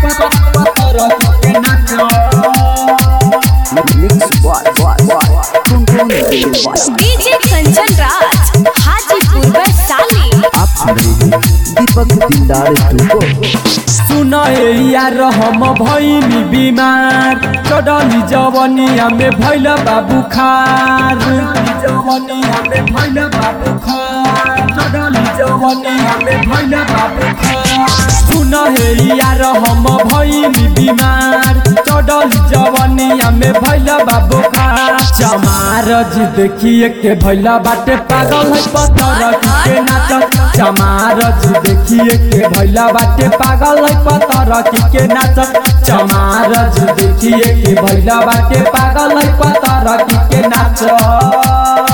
Mix boy, boy, boy. Tune tune baby boy. DJ Kanchan Raj Hajipur Vaishali आप सुन रहे हैं दीपक दिलदार टू सुन यार हम भैनी बीमार चढ़ली जवनिया में भैल बाबू खार जवनिया में भैल बाबू खार चढ़ली जवनिया में भैल बाबू खार सुन हे यार हम भैनी बीमार चढ़ली जवनिया में भैल बाबू खार चमार जी देखिए के भैल बाटे पागल है पत्थर के नाचत चमार जी देखिए के भैला बाटे पागल है पतर के नाचत चमार जी देखिए के भैला बाटे पागल है पतर के नाचत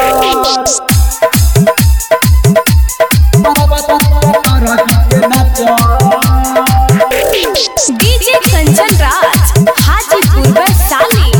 डीजे कंचन राज हाजीपुर वैशाली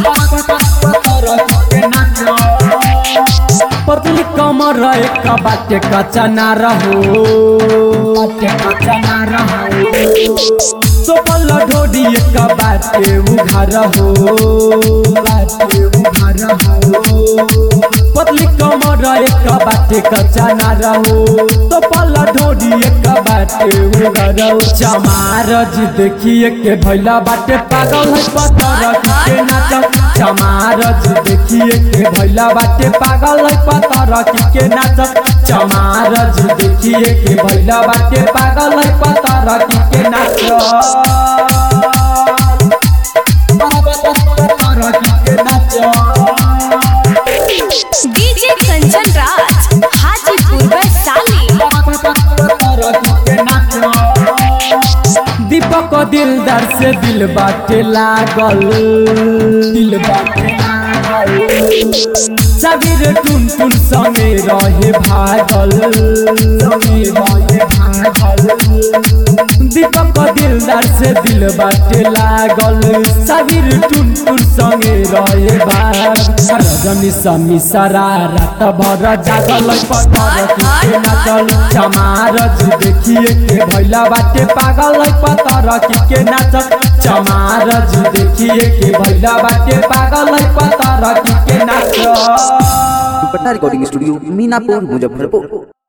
पतली कमर एक बाटे कच्चा ना रहो बाटे कच्चा ना रहो सोपल ढोडी एक बाटे उघार हो बाटे उघार हो पतली कमर एक बाटे कच्चा ना रहो सोपल ढोडी एक बाटे उघार हो चमार जी देखिए के भैला बाटे पागल है पत्थर के नाचत चमार जी देखिए के भैला बाटे पागल है पत्थर के नाचत चमार जी देखिए के भैला बाटे पागल है पत्थर के नाचत के नाचत डीजे कंचन राज हाजीपुर वैशाली दीपक दिलदार से दिल बाटे लागल दिल बाटे लागल सबीर टुन टुन संगे रहे भागल संगे रहे भागल दीपक दिलदार से दिल बाटे लागल सबीर टुन टुन संगे रहे भाग रजनी समी सारा रात भर जागल पत्थर के नाचल चमार जी देखिए के भैला बाटे पागल पत्थर के नाचल चमार जी देखिए के भैला बाटे पागल पत्थर के नाचल पटना रिकॉर्डिंग स्टूडियो मीनापुर मुजफ्फरपुर